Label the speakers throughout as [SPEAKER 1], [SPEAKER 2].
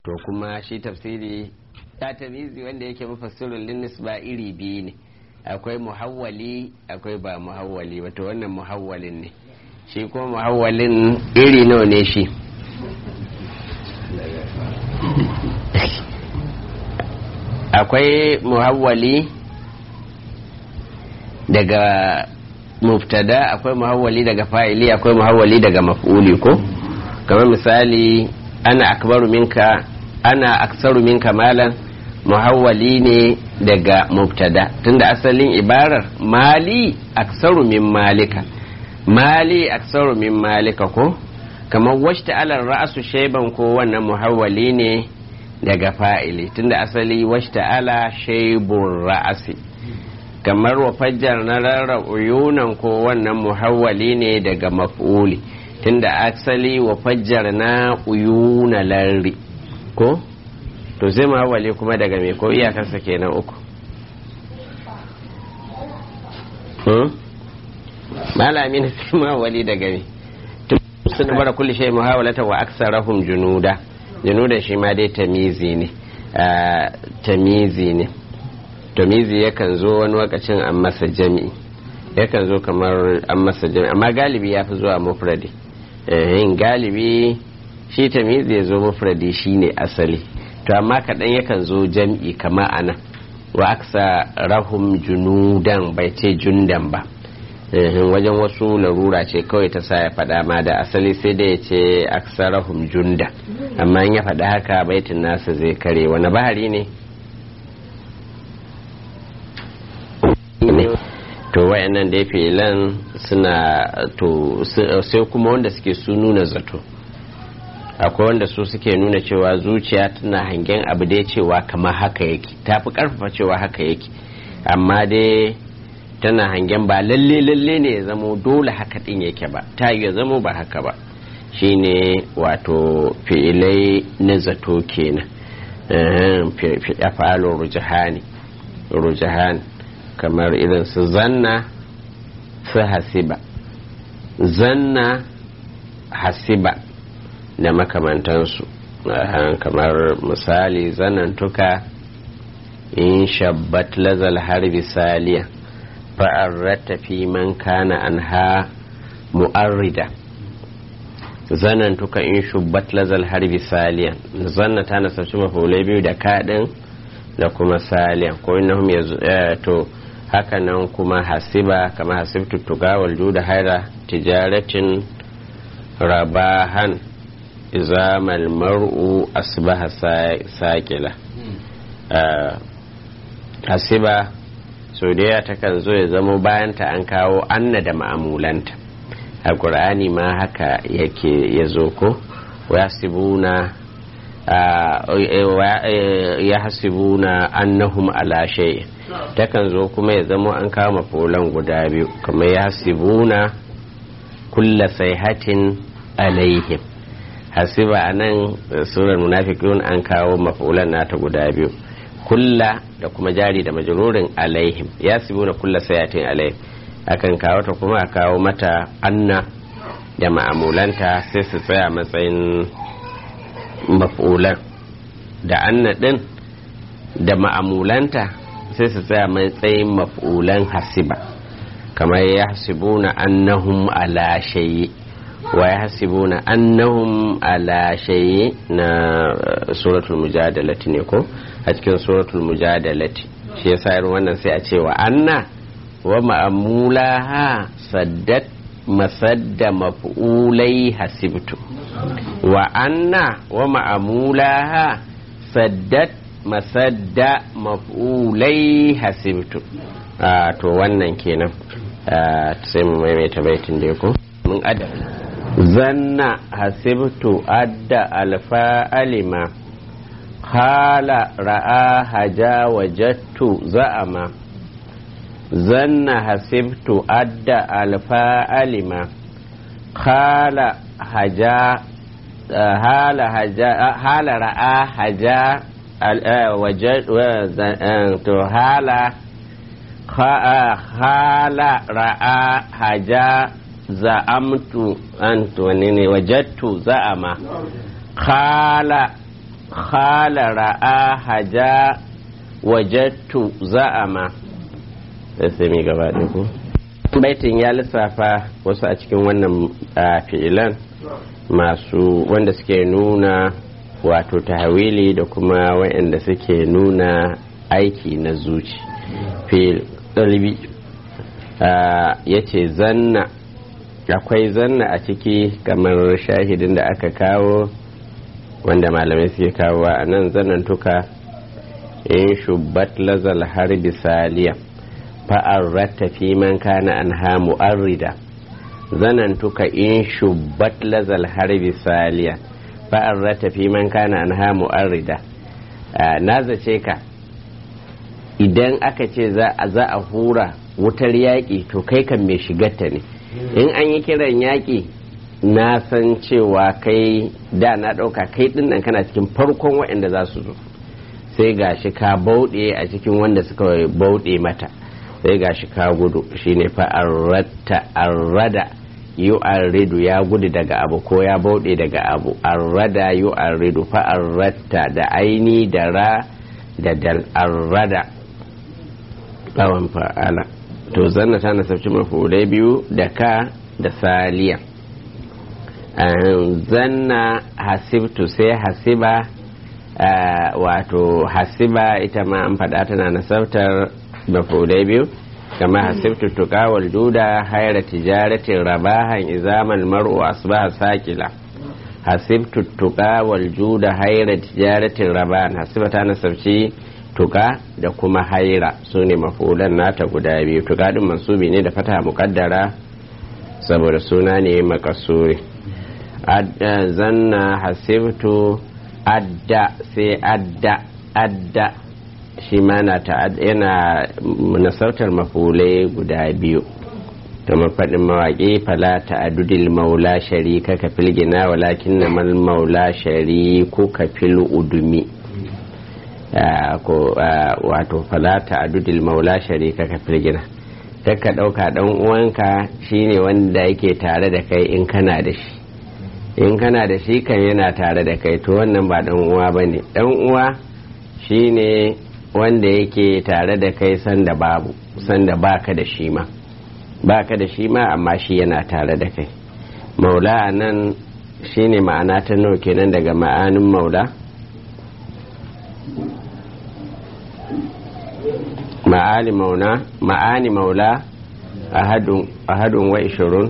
[SPEAKER 1] to kuma shi tafsiri ta tamizi wanda yake mufassirun linnis ba iri biyu ne akwai muhawwali akwai ba muhawwali wato wannan muhawwalin ne shi kuma muhawwalin iri nawa ne shi akwai muhawwali daga muftada akwai muhawwali daga fa'ili akwai muhawwali daga maf'uli ko kamar misali ana akbaru minka ana aksaru minka malan muhawwali ne daga mubtada tunda asalin ibarar mali aksaru min malika mali aksaru min malika ko kamar washta alar ra'asu shaiban ko wannan muhawwali ne daga fa'ili tunda asali washta ala shaibun ra'asi kamar wa fajjar na rarra uyunan ko wannan muhawwali ne daga maf'uli tunda asali wa fajjar na uyuna larri ko to zai muhawwali kuma daga me ko iyakarsa kenan uku malami na sai muhawwali daga me sun bara kulli shay muhawalata wa aksarahum junuda junuda shi ma dai tamizi ne tamizi ne tamizi yakan zo wani lokacin an masa jami'i yakan zo kamar an masa jami'i amma galibi ya fi zuwa mufradi yin galibi shi tamizi ya zo mufradi shine asali to amma kaɗan yakan zo jam'i kama ana wa aksa rahum junudan bai ce jundan ba wajen wasu larura ce kawai ta sa ya faɗa ma da asali sai da ya ce aksarahum junda amma in ya faɗa haka baitin nasa zai kare wani bahari ne to wayannan da filan suna to sai kuma wanda suke su nuna zato akwai wanda su suke nuna cewa zuciya tana hangen abu dai cewa kamar haka yake ta fi karfafa cewa haka yake amma dai tana hangen ba lalle lalle ne ya zamo dole haka din yake ba ta ya zamo ba haka ba shine wato fi'ilai na zato kenan afalo rujahani rujahani kamar irin su zanna su hasiba zanna hasiba da makamantansu kamar misali zanantuka in shabbat lazal harbi saliya fa'arrata fi man kana anha mu'arrida zanantuka in shubbat lazal harbi saliya zanna ta nasarci mafulai biyu da kaɗin da kuma saliya ko innahum to haka nan kuma hasiba kama hasibtu tugawal juda haira tijaratin rabahan izamal mar'u asbaha saƙila hasiba so da takan zo ya zamo bayanta an kawo anna da ma'amulanta a ƙur'ani ma haka yake ya zo ko yasibuna ya hasibuna annahum ala shay'in takan zo kuma ya zamo an kawo mafulan guda biyu kamar ya hasibuna kulla sayhatin alaihim hasiba a nan surar munafiqun an kawo mafulan nata guda biyu kulla da kuma jari da majururin alaihim ya na kulla sayatin alaihim akan kawo ta kuma a kawo mata anna da ma'amulanta sai su tsaya matsayin mafulan da anna din da ma'amulanta sai su tsaya matsayin mafulan hasiba kamar ya hasibuna annahum ala shayi wa ya hasibuna annahum ala shayi na suratul mujadalati ne ko a cikin suratul mujadalati shi yasa irin wannan sai a ce wa anna wa ma'amulaha saddat masadda maf'ulai hasibtu wa anna wa ma'amulaha saddat masadda maf'ulai hasibtu a to wannan kenan sai mu maimaita baitin da ko mun adda zanna hasibtu adda alfa alima khala ra'a haja wajattu za'ama zanna hasibtu adda alfa alima khala haja hala haja hala ra'a haja to hala hala ra'a haja za'amtu an wani ne wajattu za'ama khala khala ra'a haja wajattu za'ama sai mai gaba da ku baitin ya lissafa wasu a cikin wannan fi'ilan masu wanda suke nuna wato tahawili da kuma waɗanda suke nuna aiki na zuci fil ɗalbi ya ce zanna akwai zanna a ciki kamar shahidin da aka kawo wanda malamai suke kawo a nan zanantuka in shubbat lazal harbi saliya fa'arratta fi man kana anha mu'arrida zanantuka in shubbat lazal harbi saliya fa'arratta fi man kana anha mu'arrida na zace ka idan aka ce za a hura wutar yaƙi to kai kan mai shigarta ne in an yi kiran yaƙi na san cewa kai da na ɗauka kai ɗin nan kana cikin farkon waɗanda za su zo sai gashi ka bauɗe a cikin wanda suka bauɗe mata sai gashi ka gudu shine fa arratta arrada yu arridu ya gudu daga abu ko ya bauɗe daga abu arrada yu arridu fa arratta da aini da ra da dal arrada tsawon fa'ala to zanna ta nasabci mafulai biyu da ka da saliya zanna hasibtu sai hasiba wato hasiba ita ma an faɗa tana nasabtar mafulai biyu kama hasibtu tuka wal juda haira tijaratin rabahan izaman mar'u asbaha sakila hasibtu tuka wal juda haira tijaratin rabahan hasiba ta nasabci tuka da kuma haira su ne mafulan nata guda biyu tuka din mansubi ne da fata mukaddara saboda suna ne makasuri zanna hasibtu adda sai adda adda shi ma na yana nasautar mafulai guda biyu kamar faɗin mawaƙi fala ta'adudil maula sharika ka filgina walakin na mal maula shariku ka fil udumi wato falata adudil maula sharika ka firgina ka ɗauka ɗan uwanka shine wanda yake tare da kai in kana da shi in kana da shi kan yana tare da kai to wannan ba ɗan uwa ba ne ɗan uwa shine wanda yake tare da kai sanda babu sanda baka da shi ma baka da shi ma amma shi yana tare da kai maula a nan shine ma'ana ta nawa kenan daga ma'anin maula ma'ani mauna ma'ani maula ahadun wa ishirun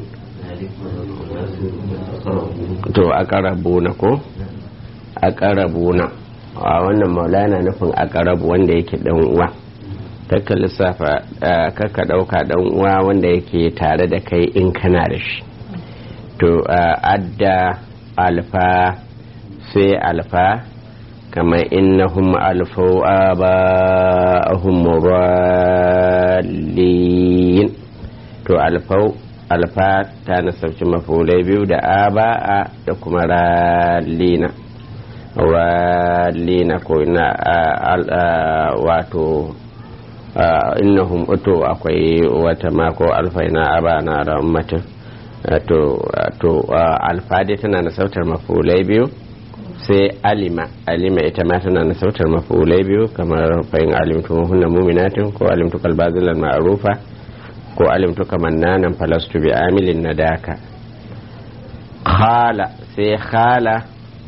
[SPEAKER 1] to a karabuna ko a karabuna a wannan maula yana nufin a karabu wanda yake dan uwa kakka lissafa kakka dauka dan uwa wanda yake tare da kai in kana da shi to adda alfa sai alfa kama innahum alfau aba'ahum murallin to alfau alfa ta nasabci mafulai biyu da aba'a da kuma rallina rallina ko ina wato innahum to akwai wata mako alfa ina aba na rammatin to alfa dai tana nasautar mafulai biyu sai alima alima ita ma tana na sautar mafulai biyu kamar fa'in alimtu hunna muminatin ko alimtu kalbazilan ma'arufa ko alimtu kamannanan falastu bi amilin nadaka khala sai khala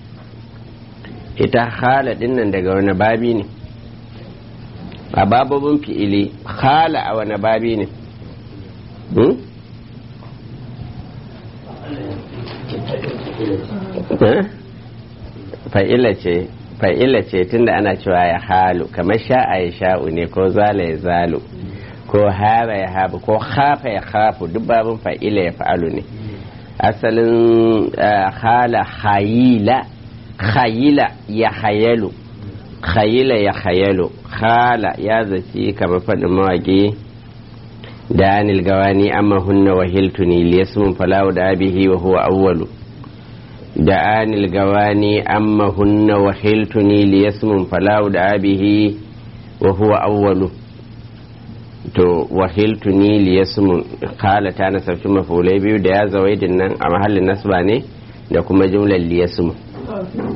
[SPEAKER 1] ita khala dinnan daga wani babi ne a bababin fi'ili khala a wani babi ne fa'ila ce fa'ila ce tunda ana cewa ya halu kamar sha'a ya sha'u ne ko zala ya zalu ko hara ya habu ko hafa ya hafu duk babin fa'ila ya fa'alu ne asalin hala hayila hayila ya hayalu hayila ya hayalu hala ya zaci kamar faɗin mawaƙi da anil gawani amma hunna wahiltuni liyasmun falawu da abihi wa huwa awwalu دعاني الجواني أما هن وحلتني ليسم فلا دعا به وهو أول to wahiltuni liyasmun kala ta nasabci mafulai biyu da ya zawaidin nan a mahallin nasba ne da kuma jumlar liyasmun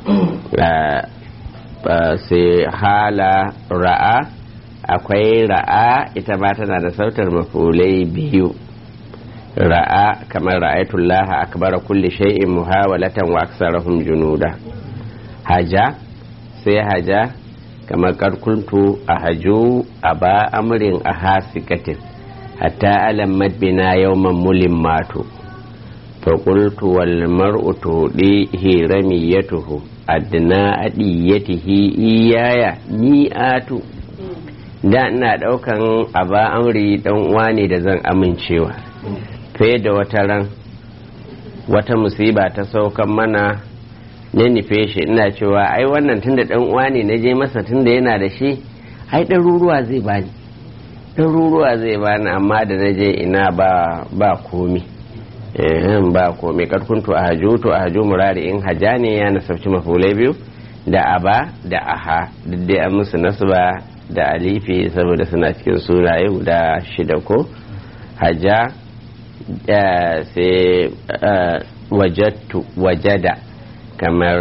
[SPEAKER 1] sai hala ra'a akwai ra'a ita ma tana da sautar mafulai biyu ra'a kamar ra'ayatullah akbara kulli shay'in muhawalatan wa aksarahum junuda haja sai haja kamar karkuntu a haju a ba amrin a hasikatin hatta alammat bina yawman mulin mato فقلت والمرء تهديه رميته أدنى أديته إيايا مئات da ina daukan aba amri dan uwa ne da zan amincewa fiye da wata ran wata musiba ta saukan mana na nufe shi ina cewa ai wannan tunda dan uwa ne na je masa tunda yana da shi ai ɗaruruwa zai bani ɗaruruwa zai bani amma da na je ina ba ba komi ba komai karkuntu a haju to a haju murari in haja ne ya nasabci mafulai biyu da aba da aha duk dai an musu nasba da alifi saboda suna cikin sunaye guda shida ko haja sai wajattu wajada kamar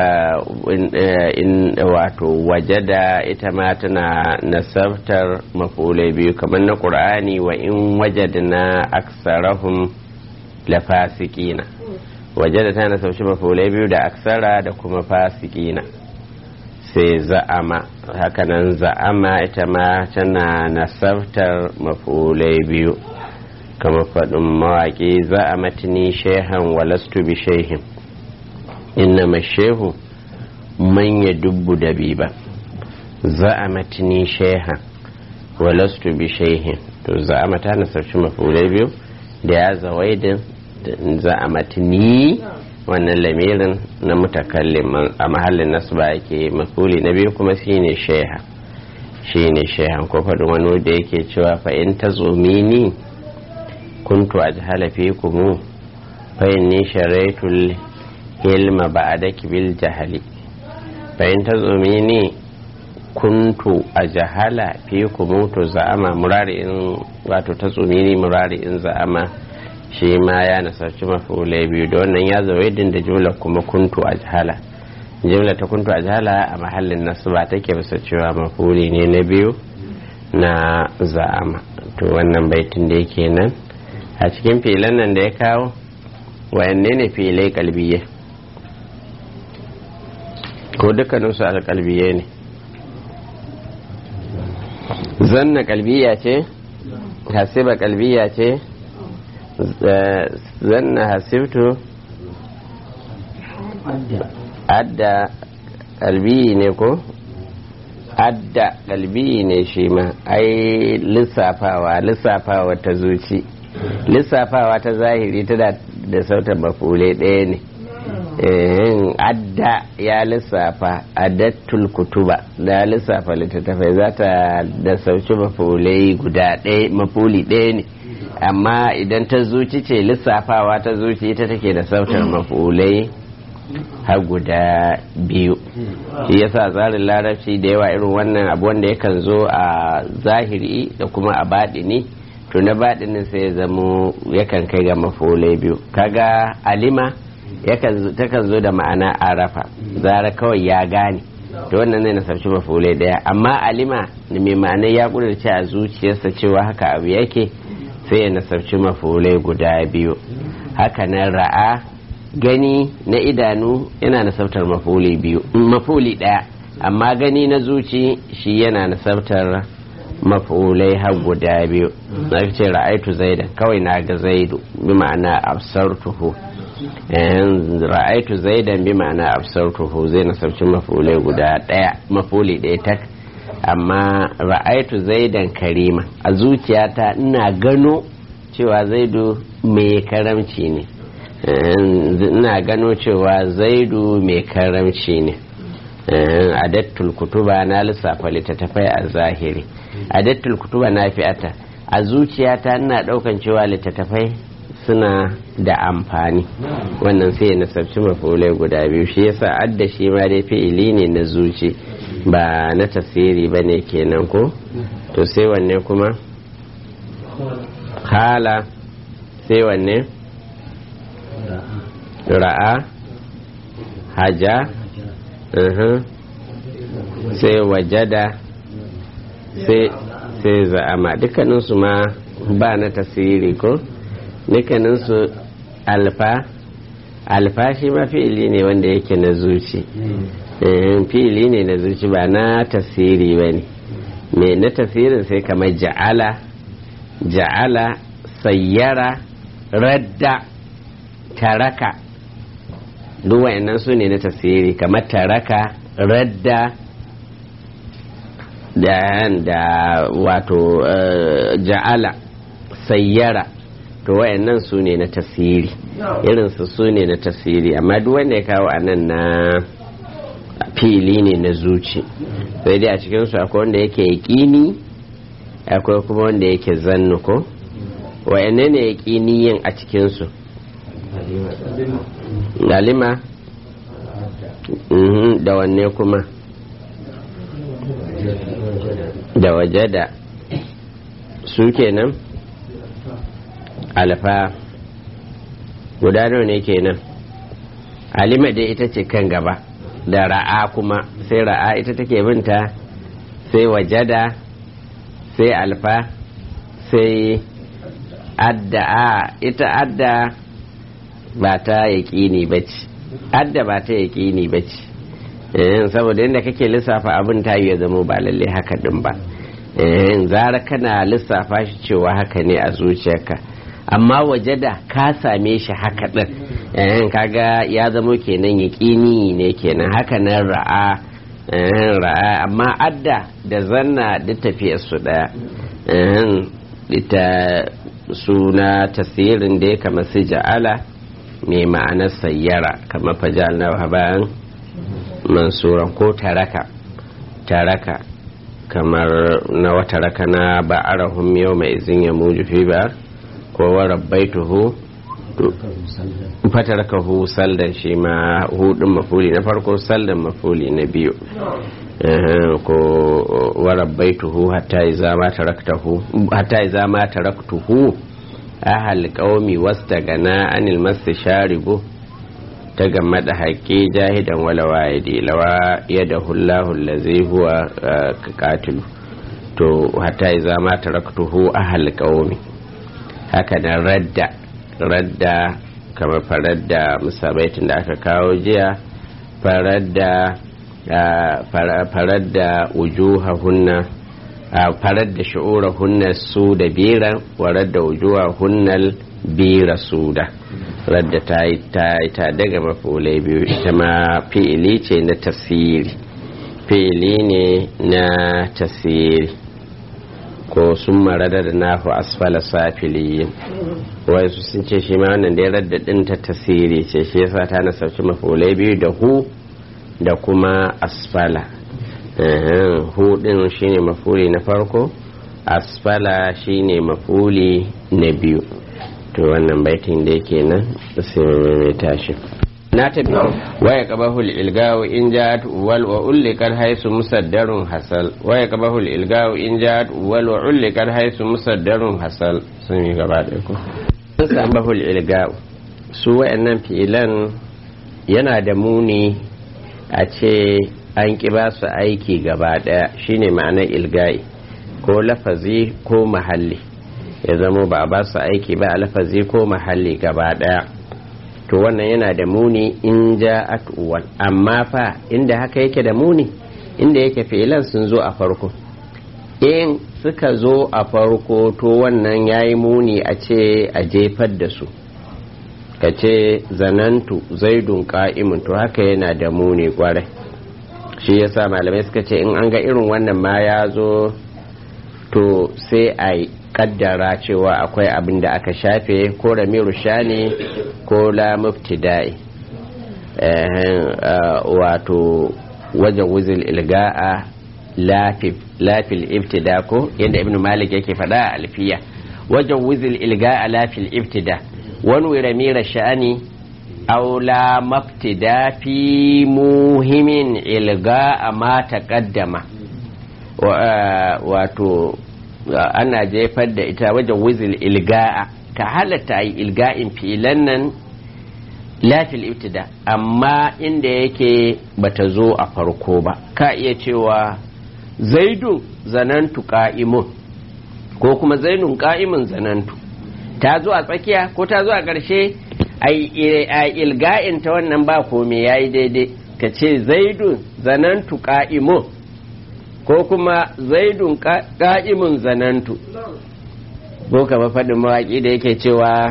[SPEAKER 1] in wato wajada ita ma tana nasabtar mafulai biyu kamar na ƙur'ani wa in wajadna aksarahum la fasikina wajada ta nasabci mafulai biyu da aksara da kuma fasikina sai za'ama hakanan za'ama ita ma tana nasabtar mafulai biyu kama faɗin mawaƙi za'amatni shehan walastu bi shehin inna mashehu manya dubbu da biba za'amatni shehan walastu bi shehin to za'ama ta nasabci mafulai biyu da ya zawaidin za'amatni wannan lamirin na mutakallim a mahallin nasba yake mafuli na biyu kuma shine sheha shine shehan ko faɗin wani da yake cewa fa in ta ni kuntu ajhala fikum fa inni sharaitul ilma ba'daki bil jahali fa in ta ni kuntu ajhala fikum to za'ama murari in wato ta ni murari in za'ama shi ma ya nasarci mafulai biyu da wannan ya zawaidin da jumla kuma kuntu a jihala jumla ta kuntu a jihala a mahallin nasu ba take bisa cewa mafuli ne na biyu na za'ama to wannan baitin da yake nan a cikin filan nan da ya kawo wayanne ne filai kalbiye ko dukkaninsu alkalbiye ne zanna kalbiya ce hasiba kalbiya ce zanna hasibtu adda kalbi ne ko adda kalbi ne shi ma ai lissafawa lissafawa ta zuci lissafawa ta zahiri tana da sautar mafule ɗaya ne adda ya lissafa addattul kutuba da lissafa littattafai za ta da sauci mafulai guda ɗaya mafuli ɗaya ne amma idan ta zuci ce lissafawa ta zuci ita take da sautar mafulai har guda biyu shi yasa tsarin larabci da yawa irin wannan abu wanda yakan zo a zahiri da kuma a baɗini to na baɗinin sai ya zamo yakan kai ga mafulai biyu kaga alima takan zo da ma'ana arafa zara kawai ya gane to wannan ne na sarci mafulai daya amma alima mai ma'ana ya kudurce a zuciyarsa cewa haka abu yake sai ya nasarci mafulai guda biyu haka nan ra'a gani na idanu yana nasabtar mafuli biyu mafuli daya amma gani na zuci shi yana nasabtar mafulai har guda biyu na ce ra'aitu zaidan kawai na ga zaidu bi ma'ana absartuhu ra'aitu zaidan bi ma'ana absartuhu zai nasabci mafulai guda daya mafuli daya tak amma ra'aitu zaidan karima a zuciyata ina gano cewa zaidu mai karamci ne ina gano cewa zaidu mai karamci ne adattul kutuba na lissafa littattafai a zahiri adattul kutuba na fi'ata a zuciyata ina daukan cewa littattafai suna da amfani wannan sai na sabci mafulai guda biyu shi yasa adda shi ma dai fi'ili ne na zuci ba na tasiri ba ne kenan ko to sai wanne kuma hala sai wanne ra'a haja uhum. sai wajada sai za'ama dukkaninsu ma ba na tasiri ko dukkaninsu alfa alfa shi ma fi'ili ne wanda yake na zuci fi'ili ne na zuci ba na tasiri ba ne mai na tasirin sai kamar ja'ala ja'ala sayyara radda taraka duk wa'annan su ne na tasiri kamar taraka radda da da wato ja'ala sayyara to wayannan su ne na tasiri irinsu su ne na tasiri amma duk wanda ya kawo a nan na fili ne na zuci sai dai a cikinsu akwai wanda yake yaƙini akwai kuma wanda yake zannu ko wayanne ne yaƙini yin a cikinsu galima da wanne kuma da waje da su kenan alfa guda nawa ne kenan alima dai ita ce kan gaba da ra'a kuma sai ra'a ita take binta sai wajada sai alfa sai adda a ita adda ba ta yaƙini ba ce adda ba ta yaƙini ba ce saboda yadda kake lissafa abin ta ya zama ba lalle haka din ba zara kana lissafa shi cewa haka ne a zuciyarka amma waje da ka same shi haka din kaga ya zama kenan yaƙini ne kenan haka nan ra'a ra'a amma adda da zanna duk tafiyar su daya ita suna tasirin da ya kama su ja'ala mai ma'anar sayyara kamar fajal na bayan mansuran ko taraka taraka kamar na wata raka na ba'arahum yau mai izin ya muju fi ba ko wa rabbaituhu fatarakahu saldan shi ma hudun mafuli na farko saldan mafuli na biyu ko wa rabbaituhu hatta iza ma taraktahu hatta iza ma taraktuhu ahal qaumi wastagana anil mastasharibu ta game da haƙƙi jahidan wala wa'idi lawa yadda hullahu lazi huwa katilu to hatta iza ma taraktuhu ahal qaumi haka nan radda radda kamar farar da musabaitin da aka kawo jiya farar da farar da wujuhahunna farar da shu'urahunna su da biran warar da wujuhahunna bira su da radda ta yi ta daga mafulai biyu ita ma fi'ili ce na tasiri fi'ili ne na tasiri ko sun marada da nahu asfala safiliyin wai su sun ce shi ma wannan da ya radda din ta tasiri ce shi yasa ta na sauki mafulai biyu da hu da kuma asfala hu din shine mafuli na farko asfala shine mafuli na biyu to wannan baitin da yake nan sai mai tashi na tafi waya qabahul ilgawu in ja'at wal wa ullikat haisu musaddarun hasal waya qabahul ilgawu in ja'at wal wa ullikat haisu musaddarun hasal sun yi gaba da ku sabahul ilgawu su wayannan fi'ilan yana da muni a ce an ki ba su aiki gaba daya shine ma'anar ilgai ko lafazi ko mahalli ya zamo ba a ba su aiki ba a lafazi ko mahalli gaba daya to wannan yana da muni in ja uwal amma fa inda haka yake da muni inda yake filan sun zo a farko in suka zo a farko to wannan ya yi muni a ce a jefar da su ka ce zanantu zaidun ka'imun to haka yana da muni kwarai shi yasa malamai suka ce in an ga irin wannan ma ya zo to sai a kaddara cewa akwai abin da aka shafe ko ramiru shani ko la mubtida'i wato wajen wuzil ilga'a lafil ibtida ko yadda ibn malik yake faɗa a alfiya wajen wuzil ilga'a lafil ibtida wani ramira sha'ani aw la mabtida fi muhimin ilga'a ma taqaddama wato ana jefar da ita wajen wizil ilga'a ka halatta yi ilga'in filan nan lafil ibtida amma inda yake bata zo a farko ba ka iya cewa zaidun zanantu ka'imun ko kuma zainun ka'imun zanantu ta zo a tsakiya ko ta zo a ƙarshe a ilga'in ta wannan ba kome ya yi daidai ka ce zaidun zanantu ka'imun ko kuma zaidun ka'imun zanantu ko kama faɗin mawaƙi da yake cewa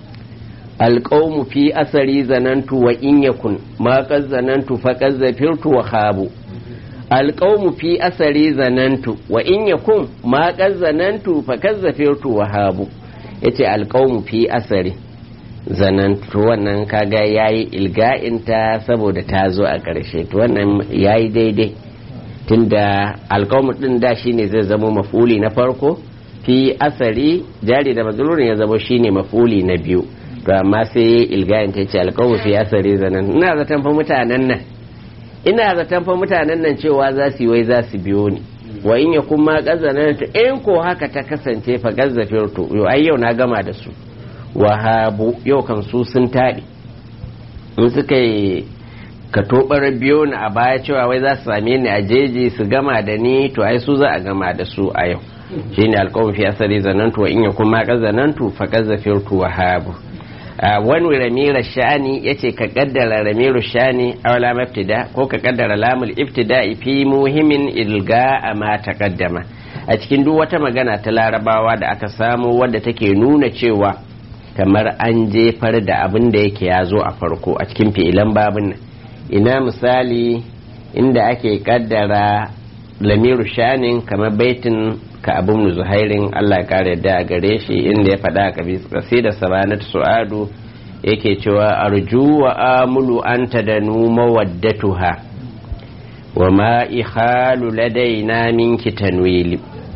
[SPEAKER 1] alƙaumu fi asari zanantu wa in yakun ma zanantu faƙaz zafirtu wa habu alƙaumu fi asari zanantu wa in yakun ma zanantu faƙaz zafirtu wa habu yace alƙaumu fi asari zanantu wannan kaga yayi ilga'inta saboda ta zo a ƙarshe to wannan yayi daidai tunda alƙaumu din da shine zai zama mafuli na farko fi asari jari da mazlurin ya zama shine mafuli na biyu to amma sai ilgayin ta ce alƙawar fi asari zanen ina zaton fa mutanen nan ina zaton fa mutanen nan cewa za su yi wai za su biyo ni wa in ya kuma kazanan ta in ko haka ta kasance fa gazzafirtu yau ai yau na gama da su wahabu yau kan su sun taɗi in suka yi ka tobar biyo ni a baya cewa wai za su same ni a jeji su gama da ni to ai su za a gama da su a yau shine alƙawar fi asari zanantu wa in ya kuma kazanantu fa gazzafirtu wahabu wani ramira sha'ani ya ce ka kaddara ramiru sha'ani aula mabtida ko ka kaddara lamul ibtida fi muhimmin ilga a ma taqaddama a cikin duk wata magana ta larabawa da aka samu wadda take nuna cewa kamar an jefar da abin da yake ya zo a farko a cikin fi'ilan babin nan ina misali inda ake kaddara lamiru sha'anin kamar baitin ka abin zuhairin Allah ya kare da a gare shi inda ya faɗa a da sabanat su'adu yake cewa arju wa amulu anta da numa waddatuha wa ma ihalu ladaina minki tanwili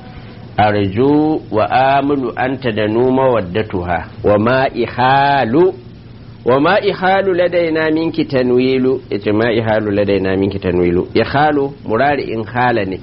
[SPEAKER 1] arju wa amulu anta da numa waddatuha wa ma ihalu wa ma ihalu ladaina minki tanwilu yace ma ihalu ladaina minki tanwilu ihalu murari in hala ne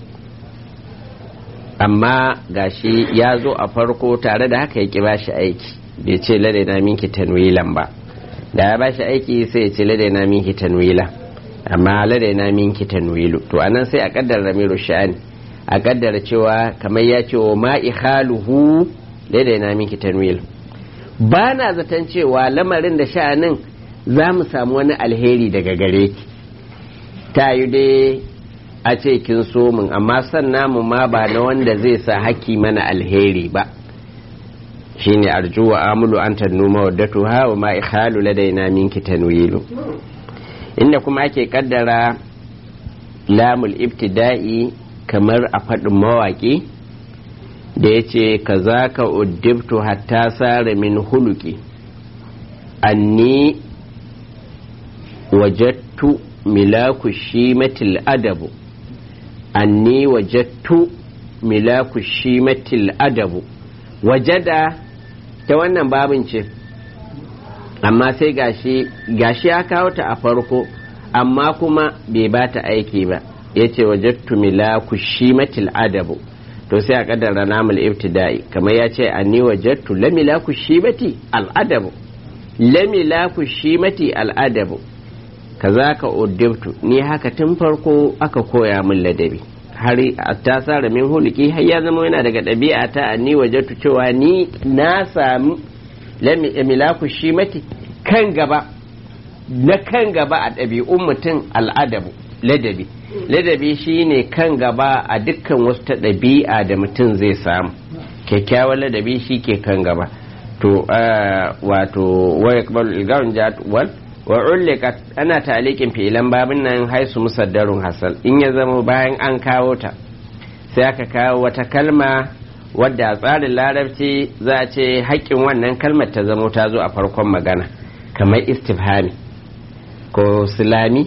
[SPEAKER 1] amma gashi ya zo a farko tare da haka ya ba shi aiki bai ce ladaina minki tanwilan ba da ya ba shi aiki sai ya ce ladaina minki tanwila amma ladaina minki tanwilu to anan sai a kaddara ramiru sha'ani a kaddara cewa kamar ya ce wa ma'i haluhu ladaina minki tanwil ba na zaton cewa lamarin da sha'anin za mu samu wani alheri daga gare ki ta yi dai a ce kin so min amma san namu ma ba na wanda zai sa haki mana alheri ba shine arju wa amulu an tannuma waddatu ha wa ma ikhalu ladaina minki tanwilu inda kuma ake kaddara lamul ibtida'i kamar a faɗin mawaƙi da ya ce ka za ka uddibtu hatta sare min huluki anni wajattu milaku shimatil adabu anni wajattu milaku shimatil adabu wajada ta wannan babin ce amma sai gashi gashi ya kawo ta a farko amma kuma bai ba ta aiki ba ya ce wajattu milaku shimatil adabu to sai a kaddara namul ibtida'i kamar ya ce anni wajattu la milaku shimati al adabu la milaku shimati al adabu kaza ka uddibtu ni haka tun farko aka koya min ladabi har ta sara min hulki har ya zama yana daga ɗabi'a ta ni wajatu cewa ni na sami milaku shi mati kan gaba na kan gaba a ɗabi'un mutum al'adabu ladabi ladabi shine kan gaba a dukkan wasu ta ɗabi'a da mutum zai samu kyakkyawan ladabi shi ke kan gaba to wato wa yakbalu ilgarun jadwal wa ulliqat ana talikin fi'ilan babin nan haisu musaddarun hasal in ya zama bayan an kawo ta sai aka kawo wata kalma wadda a tsarin larabci za a ce haƙƙin wannan kalmar ta zamo ta zo a farkon magana kamar istifhami ko silami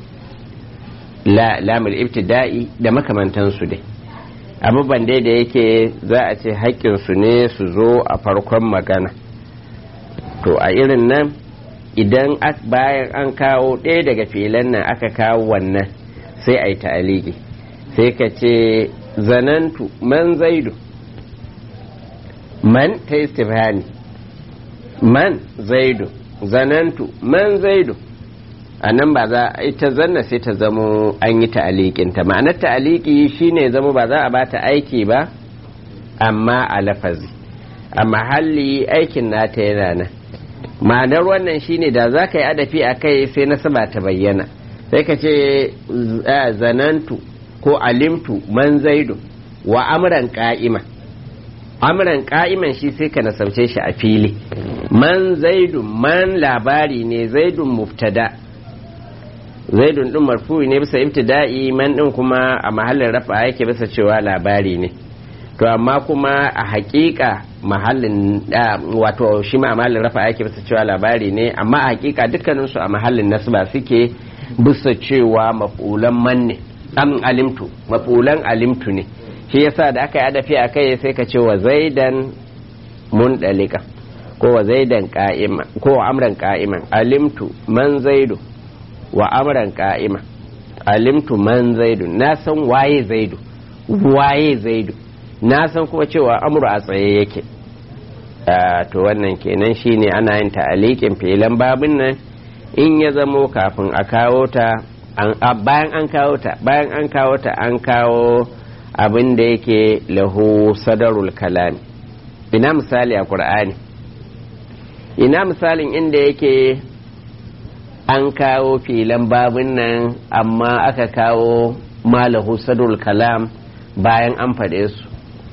[SPEAKER 1] la lamul ibtida'i da makamantansu dai abubuwan dai da yake za a ce haƙƙinsu ne su zo a farkon magana to a irin nan idan bayan an kawo ɗaya daga filan nan aka kawo wannan sai a yi ta'aliki sai ka ce zanantu man zaidu man ta istifhani man zaidu zanantu man zaidu a nan ba za ita zanna sai ta zamo an yi ta'alikinta ma'anar ta'aliki shine zama ba za a bata aiki ba amma a lafazi a mahalli aikin nata yana nan ma'anar wannan shine da za ka yi adafi a kai sai nasaba ta bayyana sai ka ce zanantu ko alimtu man zaidu wa amran ka'ima amran ka'iman shi sai ka nasauce shi a fili man zaidun man labari ne zaidun mubtada zaidun din marfu'i ne bisa ibtida'i man din kuma a mahallin rafa yake bisa cewa labari ne to amma kuma a hakika mahallin wato shi ma a mahallin rafa yake bisa cewa labari ne amma a hakika dukkaninsu a mahallin nasba suke bisa cewa mafulan man ne am alimtu mafulan alimtu ne shi yasa da aka yi adafi a kai sai ka ce wa zaidan mun dalika ko wa zaidan ka'ima ko wa amran ka'iman alimtu man zaidu wa amran ka'ima alimtu man zaidu na san waye zaidu waye zaidu na san kuma cewa amru a tsaye yake to wannan kenan shine ana yin ta'alikin filan babin nan in ya zamo kafin a kawo ta bayan an kawo ta bayan an kawo ta an kawo abin da yake lahu sadarul kalami ina misali a qur'ani ina misalin inda yake an kawo filan babin nan amma aka kawo malahu sadarul kalam bayan an faɗe su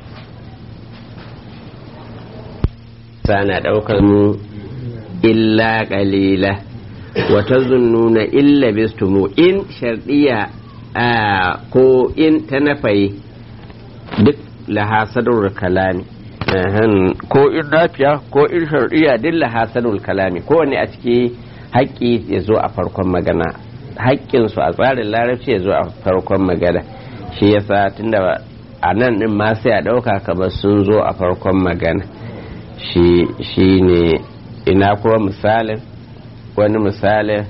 [SPEAKER 1] sana ɗaukar mu illa ƙalila wata zunnuna illa bistumu in shardiya ko in ta nafayi duk lahasadar kalami ko in nafiya ko in shardiya duk lahasadar kalami kowane a ciki haƙƙi ya zo a farkon magana haƙƙinsu a tsarin larabci ya zo a farkon magana shi yasa tunda a nan ɗin ma sai a ɗauka kamar sun zo a farkon magana shi ne ina kuma misalin wani misalin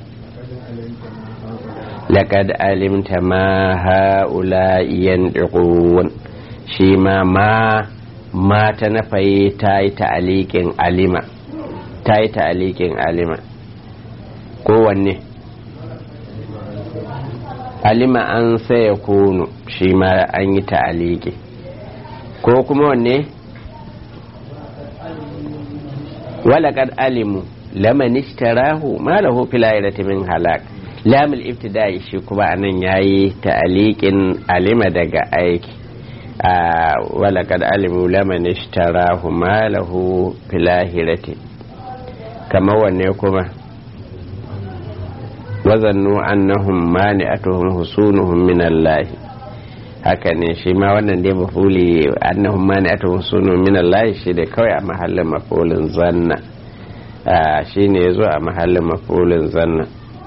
[SPEAKER 1] laƙad alimta ma ha'ula yan shi ma ma ma ta nafaye ta yi ta'aliƙin alima ta yi ta'aliƙin alima kowanne alima an saya kunu shi ma an yi ta'aliƙi ko kuma wanne walaƙad alimu laman ishtarahu ma lahu fil akhirati min halak lam al ibtida'i shi kuma anan yayi ta'liqin alima daga aiki wala kad alimu laman ishtarahu ma lahu fil akhirati kama wanne kuma wazannu annahum mani'atuhum husunuhum min Allah haka ne shi ma wannan dai mafuli annahum mani'atuhum husunuhum min Allah shi da kawai a mahallin mafulin zanna shi ne ya zo a mahallin mafulin zanna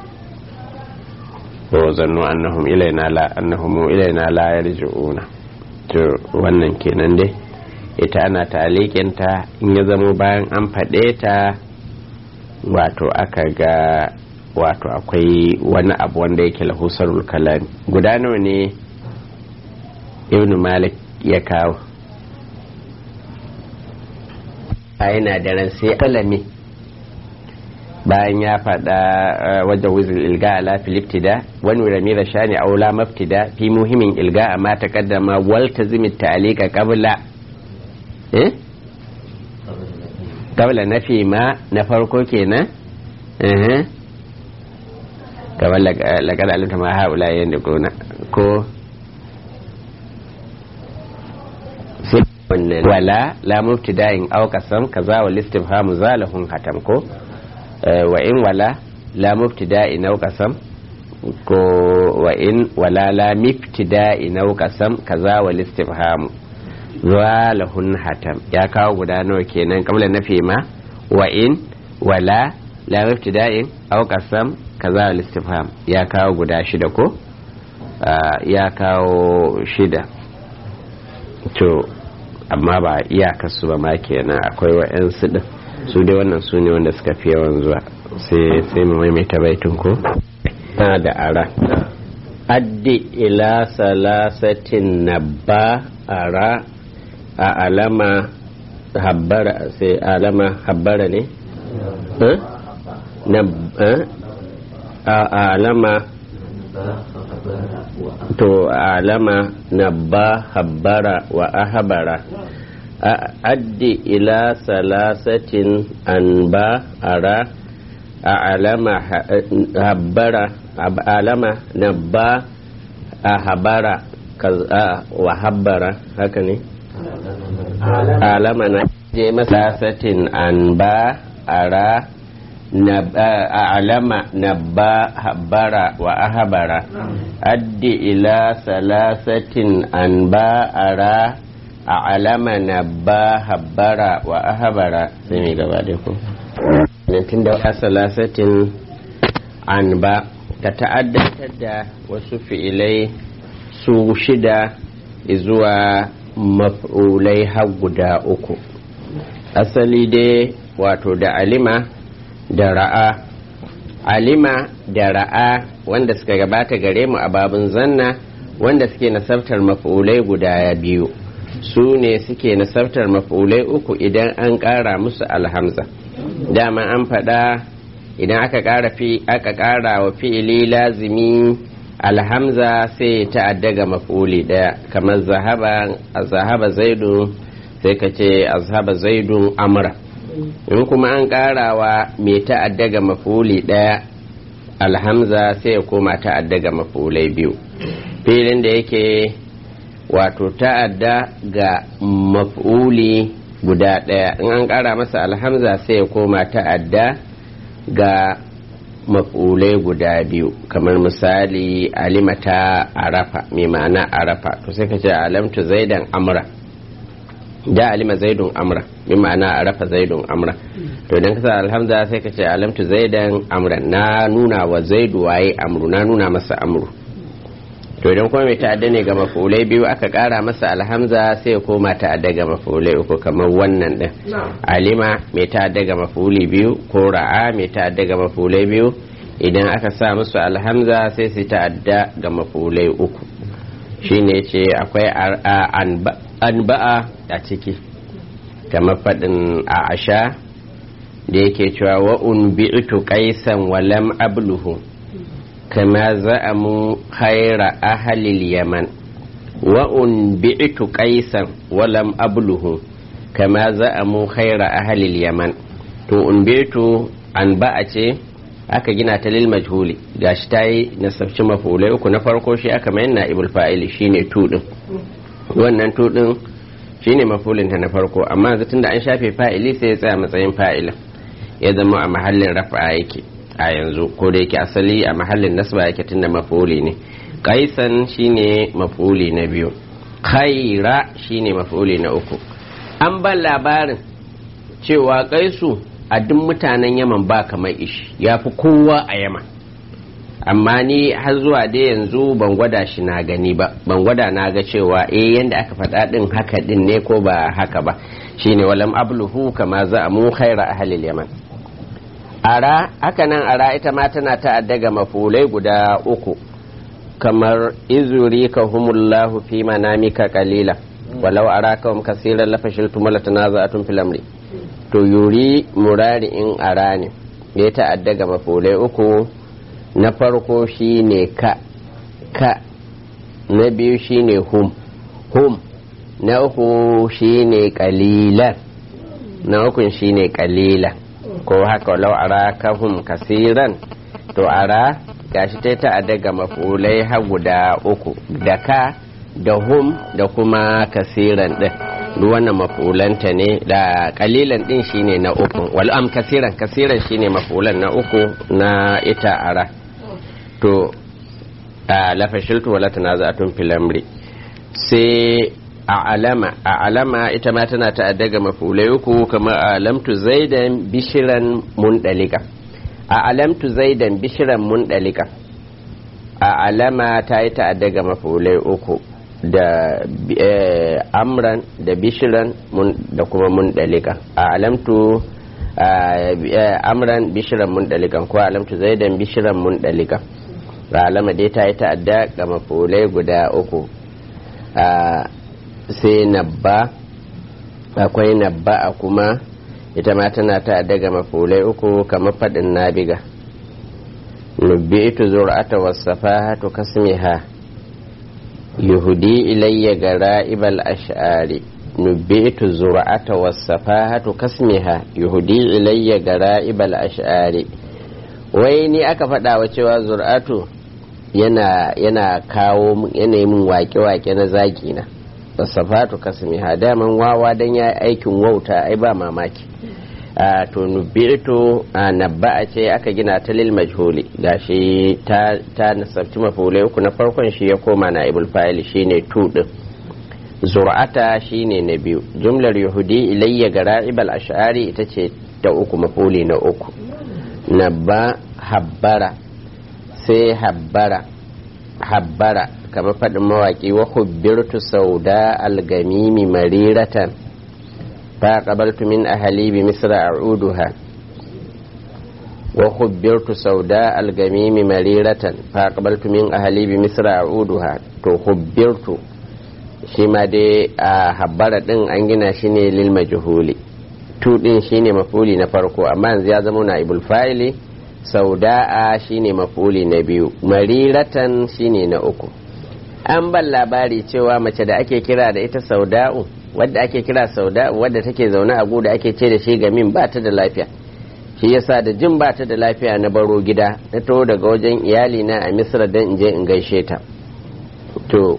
[SPEAKER 1] ko zannu annahum ilaina la annahum ilaina la yarji'una to wannan kenan dai ita ana talikin ta in ya zamo bayan an faɗe ta wato aka ga wato akwai wani abu wanda yake lahusarul kalami guda nawa ne ibn malik ya kawo yana da ran sai kalami bayan ya faɗa wajen wuzin ilga ala filiptida wani ramira shani aula maftida fi muhimmin ilga amma ta kaddama walta zimi ta'alika qabla eh qabla nafi ma na farko kenan eh kamar laqad alimta ma haula yanda gona ko wala la mubtida'in aw qasam kaza wal istifhamu zalahun hatam ko wa in wala la mubtida'i naw qasam ko wa in wala la mibtida'i naw qasam kaza wal istifhamu zalahun hatam ya kawo guda nawa kenan kabla nafi ma wa in wala la mubtida'in aw qasam kaza wal istifham ya kawo guda shida ko ya kawo shida to amma ba iyakarsu ba ma kenan akwai wa'yansu din su dai wannan su ne wanda suka fi yawan zuwa sai mu maimaita baitin ko na da ara addi ila salasatin nabba ara a alama habbara sai alama habbara ne alama to alama nabba habbara wa ahabara addi ila salasatin an ba ara alama habbara alama nabba ahabara wa habbara haka ne alama na je masasatin an ba ara alama nabba habbara wa ahabara addi ila salasatin an ba ara alama nabba habbara wa ahabara sai mai gaba da ku tun da salasatin an ba ka ta'addantar da wasu fi'ilai su shida zuwa maf'ulai har guda uku asali dai wato da alima da ra'a alima da ra'a wanda suka gabata gare mu a babin zanna wanda suke nasabtar maf'ulai guda biyu su ne suke nasabtar maf'ulai uku idan an ƙara musu alhamza dama an faɗa idan aka ƙara fi aka ƙara wa fi'ili lazimi alhamza sai ta'adda ga maf'uli ɗaya kamar zahaba zahaba zaidu sai ka ce azhaba zaidun amra in kuma an ƙarawa mai ta'adda ga maf'uli ɗaya alhamza sai ya koma ta'adda ga maf'ulai biyu filin da yake wato ta'adda ga maf'uli guda ɗaya in an ƙara masa alhamza sai ya koma ta'adda ga maf'ulai guda biyu kamar misali alimata arafa mai ma'ana arafa to sai ka ce alamtu zaidan amra da alima zaidun amra mai ma'ana arafa zaidun amra to idan ka sa alhamza sai ka ce alamtu zaidan amra na nuna wa zaidu waye amru na nuna masa amru to idan kuma mai ta'adda ne ga mafulai biyu aka kara masa alhamza sai ya koma ta'adda ga mafulai uku kamar wannan din alima mai ta'adda ga mafuli biyu ko ra'a mai ta'adda ga mafulai biyu idan aka sa musu alhamza sai su ta'adda ga mafulai uku shine ce akwai anba'a a ciki kamar faɗin a asha da yake cewa wa'un bi'tu qaisan walam abluhu كما زعموا خير أهل اليمن وأنبئت قيسا ولم أبله كما زعموا خير أهل اليمن to unbitu an ba'a ce aka gina ta lil majhuli gashi ta yi nasabci mafulai uku na farko shi aka mayan na ibul fa'ili shine tu din wannan tu din shine mafulin ta na farko amma yanzu tunda an shafe fa'ili sai ya tsaya matsayin fa'ilin ya zama a mahallin rafa'a yake a yanzu ko da yake asali a mahallin nasba yake tunda mafuli ne kaisan shine mafuli na biyu khaira shine mafuli na uku an ban labarin cewa kaisu a duk mutanen yaman ba kamar ishi ya fi kowa a yaman amma ni har zuwa da yanzu ban gwada shi na gani ba ban gwada na ga cewa eh yanda aka faɗa ɗin haka ɗin ne ko ba haka ba shine walam abluhu kama za mu khaira ahlil yaman ara haka nan ara ita ma tana ta'adda ga mafulai guda uku kamar izuri ka humullahu fi manamika qalila walau araka hum kaseeran la fashiltum la tanaza'tum fil amri to yuri murari in ara ne ya ta'adda ga mafulai uku na farko shine ka ka na biyu shine hum hum na uku shine qalilan na ukun shine qalilan ko haka lau ara kahum kasiran to ara gashi ta ta daga mafulai ha guda uku da ka da hum da kuma kasiran din duk wannan mafulanta ne da kalilan din shine na uku wal am kasiran kasiran shine mafulan na uku na ita ara to a lafashiltu wala tanaza'atun fil amri sai a alama a alama ita ma tana ta'adda ga mafulai uku kamar alamtu zaidan bishiran mundalika a alamtu zaidan bishiran mundalika a alama ta yi ta'adda ga mafulai uku da amran da bishiran da kuma mundalika a alamtu amran bishiran mundalika ko alamtu zaidan bishiran mundalika a alama dai ta yi ta'adda ga mafulai guda uku sai nabba akwai nabba a kuma ita ma tana ta daga mafulai uku kamar faɗin nabiga nubbitu zur'ata wasafahatu kasmiha yuhudi ilayya gara'ibal ash'ari nubbitu zur'ata wasafahatu kasmiha yuhudi ilayya gara'ibal ash'ari wai ni aka faɗa wa cewa zur'atu yana yana kawo yana yi min wake-wake na zagi na wasafatu kasmiha daman wawa dan ya aikin wauta ai ba mamaki a to nubitu a nabba'a ce aka gina ta lil majhuli gashi ta ta nasabci mafulai uku na farkon shi ya koma na ibul fa'il shine tu din zur'ata shine na biyu jumlar yahudi ilayya gara'ibal ash'ari ita ce ta uku mafuli na uku nabba habbara sai habbara habbara kamar faɗin mawaƙi wa hubbirtu sauda algamimi mariratan fa qabaltu min ahli bi misra a'uduha wa hubbirtu sauda algamimi mariratan fa qabaltu min ahli bi misra a'uduha to hubbirtu shi ma dai a habbara din an gina shi ne lil majhuli tu din shine mafuli na farko amma yanzu ya zama na ibul fa'ili sauda'a shine mafuli na biyu mariratan shine na uku an ban labari cewa mace da ake kira da ita sauda'u wadda ake kira sauda'u wadda take zaune a da ake ce da shi gamin ba ta da lafiya shi yasa da jin ba ta da lafiya na baro gida na taho daga wajen iyali na a misra don in je in gaishe ta to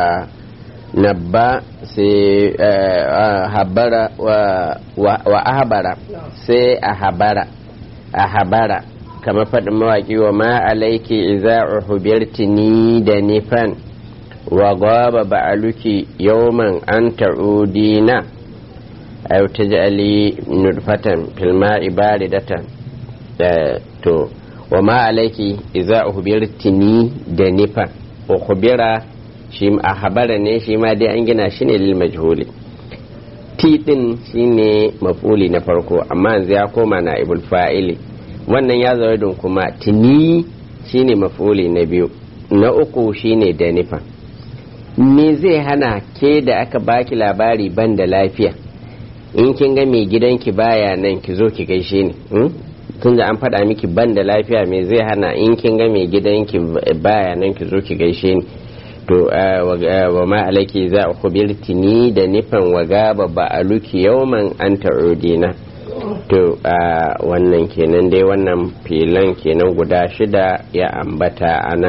[SPEAKER 1] nabba sai habara wa ahabara sai a habara a habara kamar faɗin mawaƙi wa ma alaiki iza uhubirtini da nifan wa gaba ba'aluki yawman an ta'udina aw taj'ali nurfatan fil ma'i baridatan to wa ma alaiki iza uhubirtini da nifan uhubira shi a habara ne shi ma dai an gina shi ne lil majhuli ti din shine mafuli na farko amma yanzu ya koma na ibul fa'ili wannan ya zaune kuma tuni shine mafuli na biyu na uku shine da nifa me zai hana ke da aka baki labari ban da lafiya in kin ga mai gidanki baya nan ki zo ki gaishe ni tun da an faɗa miki ban da lafiya me zai hana in kin ga mai gidanki baya nan ki zo ki gaishe ni to wa ma alaiki za a kubirti ni da nufin wa gaba ba a luki yauman an ta'udina to wannan kenan dai wannan filan kenan guda shida ya ambata ana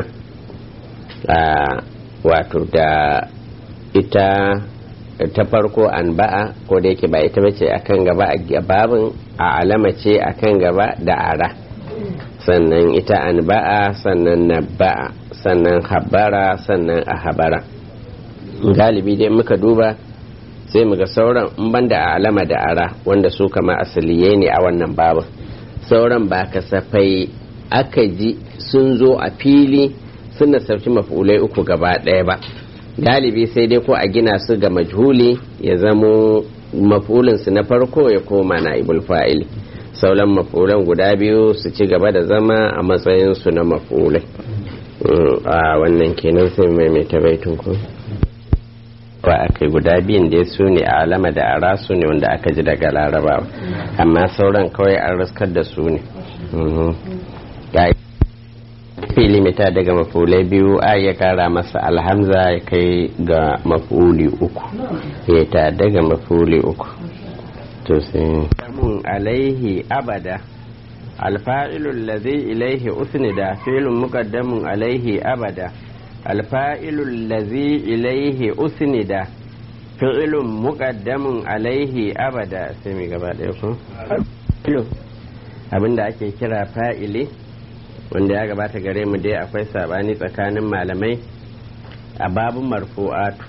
[SPEAKER 1] wato da ita ta farko an ba'a ko da yake ba ita bace akan gaba a babin a alama ce akan gaba da ara sannan ita an ba'a sannan na ba'a sannan habara sannan a habara galibi dai muka duba sai muga sauran in banda a alama da ara wanda su kama asaliye ne a wannan babin sauran ba kasafai aka ji sun zo a fili suna sauci mafulai uku gaba ɗaya ba galibi sai dai ko a gina su ga majhuli ya zamo mafulinsu na farko ya koma na ibul fa'ili sauran mafulan guda biyu su ci gaba da zama a matsayinsu na mafulai a wannan kenan sai maimaita baitun ku ba aka guda biyun da su ne a alama da ara su ne wanda aka ji daga larabawa amma sauran kawai an raskar da su ne fili mita daga mafulai biyu a ya kara masa alhamza ya kai ga mafuli uku ya ta daga mafuli uku to sai alaihi abada الفاعل الذي إليه أسند فعل مقدم عليه أبدا الفاعل الذي إليه أسند فعل مقدم عليه أبدا سمي gaba ɗaya ko abinda ake kira fa'ili wanda ya gabata gare mu dai akwai sabani tsakanin malamai a babun marfu'atu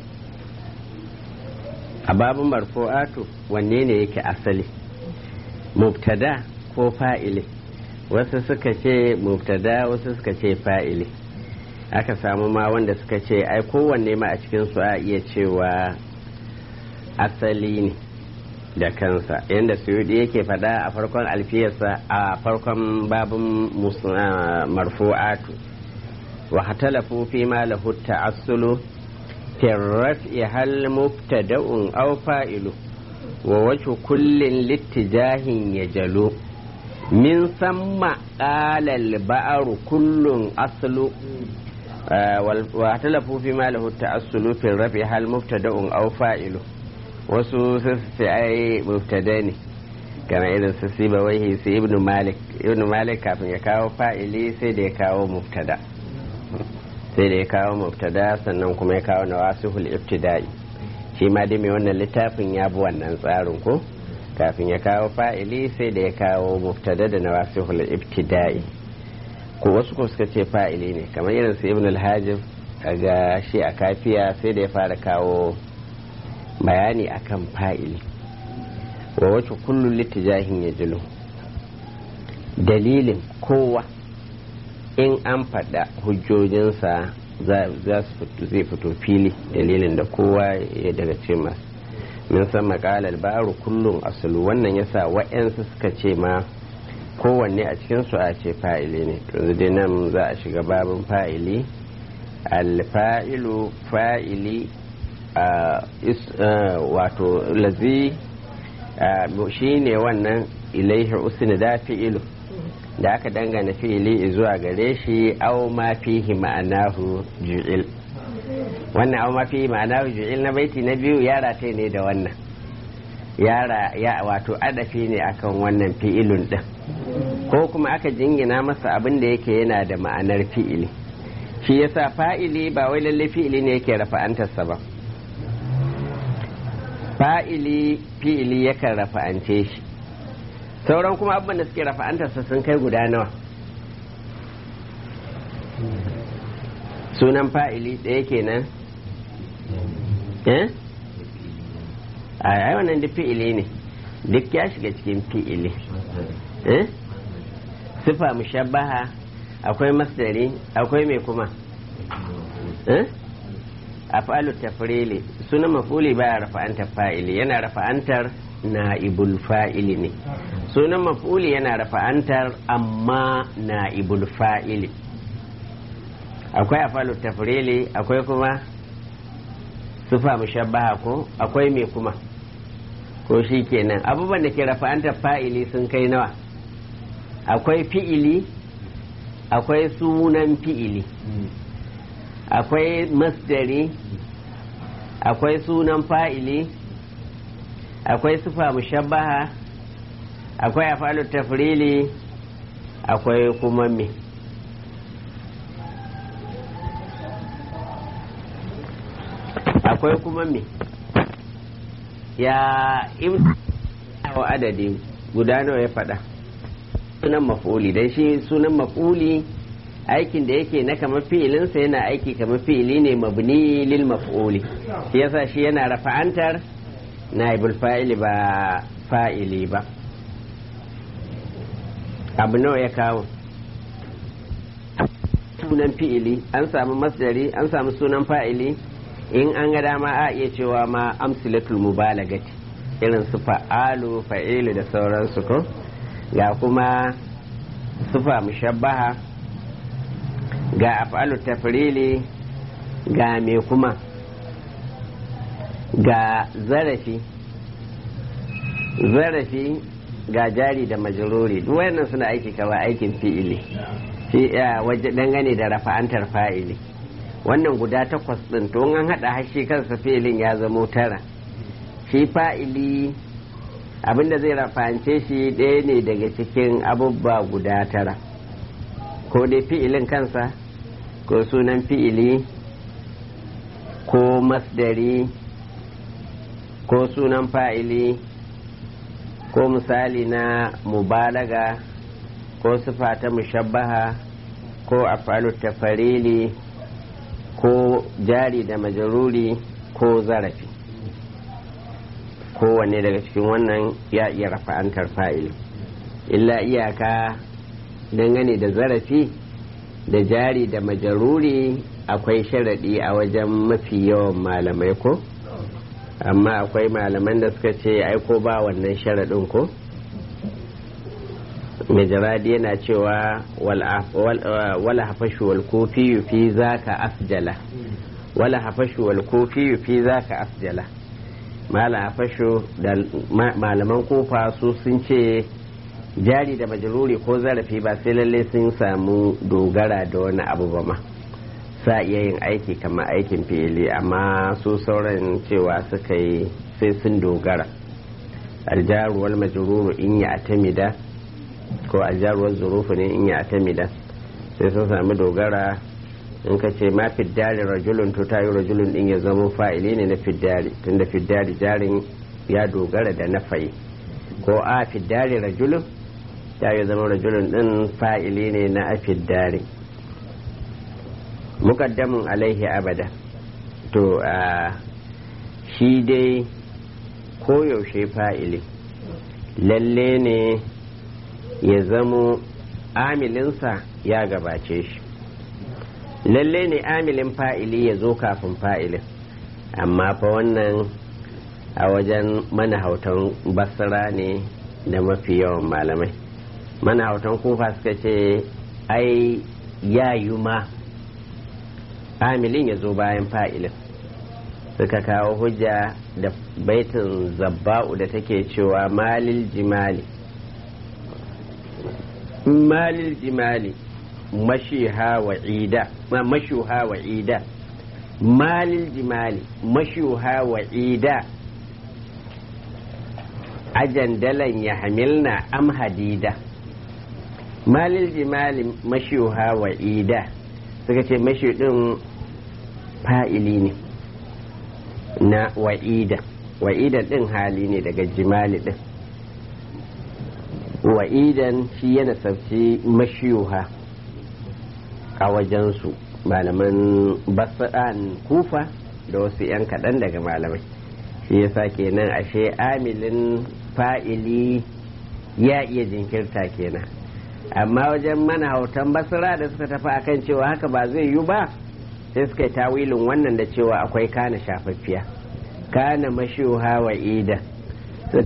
[SPEAKER 1] a babun marfu'atu wanne ne yake asali mubtada ko fa'ili wasu suka ce mubtada wasu suka ce fa'ili aka samu ma wanda suka ce ai kowanne ma a cikin su a iya cewa asali ne da kansa yadda suyudi yake fada a farkon alfiyarsa a farkon babin marfu'atu wa hatalafu fi ma lahu ta'assulu fi raf'i hal mubtada'un aw fa'ilu wa wace kullin littijahin ya jalo min samma ƙalal ba'aru kullun aslu wa talafu fi ma lahu ta'assulu fi rafi hal mubtada'un aw fa'ilu wasu sai ai mubtada ne kamar irin su siba waihi su ibnu malik ibnu malik kafin ya kawo fa'ili sai da ya kawo mubtada sai da ya kawo mubtada sannan kuma ya kawo nawasihul ibtida'i shi ma dai mai wannan littafin ya bi wannan tsarin ko kafin ya kawo fa'ili sai da ya kawo mubtada da nawasihul ibtida'i ko wasu ko suka ce fa'ili ne kamar irin su ibn al-hajib ga shi a kafiya sai da ya fara kawo bayani akan fa'ili wa wacce kullum littijahin ya jilo dalilin kowa in an faɗa hujjojinsa zai fito fili dalilin da kowa ya daga ce masu min san makalar baro kullum asulu wannan yasa wa'yansu suka ce ma kowanne a cikinsu a ce fa'ili ne yanzu dai nan za a shiga babin fa'ili alfa'ilu fa'ili wato lazi shi ne wannan ilaihi usni da fi'ilu da aka dangana fi'ili zuwa gare shi au ma fihi ma'anahu ju'il wannan au ma fihi ma'anahu ju'il na baiti na biyu yara ta ne da wannan yara ya wato adafi ne akan wannan fi'ilun din ko kuma aka jingina masa abin da yake yana da ma'anar fi'ili shi yasa fa'ili ba wai lalle fi'ili ne yake rafa'antarsa ba fa'ili fi'ili yakan rafa'ance shi sauran kuma abin da suke rafa'antarsa sun kai guda nawa sunan fa'ili ɗaya kenan eh a wannan duk fi'ili ne duk ya shiga cikin fi'ili eh sifa mushabbaha akwai masdari akwai mai kuma eh afalu tafrili sunan mafuli baya rafa'antar fa'ili yana rafa'antar na'ibul fa'ili ne sunan mafuli yana rafa'antar amma na'ibul fa'ili akwai afalu tafrili akwai kuma sufa mushabbaha ko akwai mai kuma ko shi kenan abubuwan da ke rafa'antar fa'ili sun kai nawa akwai fi'ili akwai sunan fi'ili akwai masdari akwai sunan fa'ili akwai sufa mushabbaha akwai afalu tafrili akwai kuma me akwai kuma me ya wa adadi guda nawa ya faɗa sunan maf'uli dan shi sunan maf'uli aikin da yake na kamar fi'ilinsa yana aiki kamar fi'ili ne mabni lil maf'uli shi yasa shi yana rafa'antar naibul fa'ili ba fa'ili ba abu nawa ya kawo sunan fi'ili an samu masdari an samu sunan fa'ili in an ga dama a iya cewa ma amsilatul mubalagati irin su fa'alu fa'ilu da sauransu ko ga kuma sufa mushabbaha ga af'alu tafrili ga me kuma ga zarafi zarafi ga jari da majururi duk wayannan suna aiki kawai aikin fi'ili shi waje dangane da rafa'antar fa'ili wannan guda takwas din to an hada hashi kansa fi'ilin ya zamo tara shi fa'ili abinda zai rafa'ance shi ɗaya ne daga cikin abubba guda tara ko dai fi'ilin kansa ko sunan fi'ili ko masdari ko sunan fa'ili ko misali na mubalaga ko sifa ta mushabbaha ko afalu tafarili ko jari da majaruri ko zarafi kowanne daga cikin wannan ya iya rafa'antar fa'ili illa iyaka dangane da zarafi da jari da majaruri akwai sharaɗi a wajen mafi yawan malamai ko amma akwai malaman da suka ce aiko ba wannan sharaɗin ko majaradi yana cewa wala hafashu wal kofi fi zaka asjala wala hafashu wal kofi fi zaka asjala malam fasho da malaman kofa su sun ce jari da majaluri ko zarafi ba sai lalle sun samu dogara da wani abu ba ma sa iya yin aiki kamar aikin fili amma su sauran cewa suka yi sai sun dogara aljaruwar majururu in ya atamida ko aljaruwar zurufu ne in ya atamida sai sun sami dogara in ka ce ma fiddari rajulun to tayi rajulun din ya zama fa'ili ne na fiddari tunda fiddari jarin ya dogara da na fayi ko a fiddari rajulun ta yi zama rajulun din fa'ili ne na afiddari mukaddamin alaihi abada to a shi dai koyaushe fa'ili lalle ne ya zamo amilinsa ya gabace shi lalle ne amilin fa'ili ya zo kafin fa'ilin amma fa wannan a wajen manahautan basira ne da mafi yawan malamai manahautan kufa suka ce ai yayu ma amilin ya zo bayan fa'ilin suka kawo hujja da baitin zabba'u da take cewa malil jimali malil jimali mashiha wa ida mashuha wa ida malil jimali mashuha wa ida ajandalan ya hamilna am hadida malil jimali mashuha wa ida suka ce mashi din fa'ili ne na wa'ida wa'idan din hali ne daga jimali din wa'idan shi yana sabci mashiyuha a wajensu malaman basa'an kufa da wasu 'yan kaɗan daga malamai shi yasa kenan ashe amilin fa'ili ya iya jinkirta kenan amma wajen mana hautan basira da suka tafi akan cewa haka ba zai yi ba sai suka yi tawilin wannan da cewa akwai kana shafaffiya kana mashuha wa ida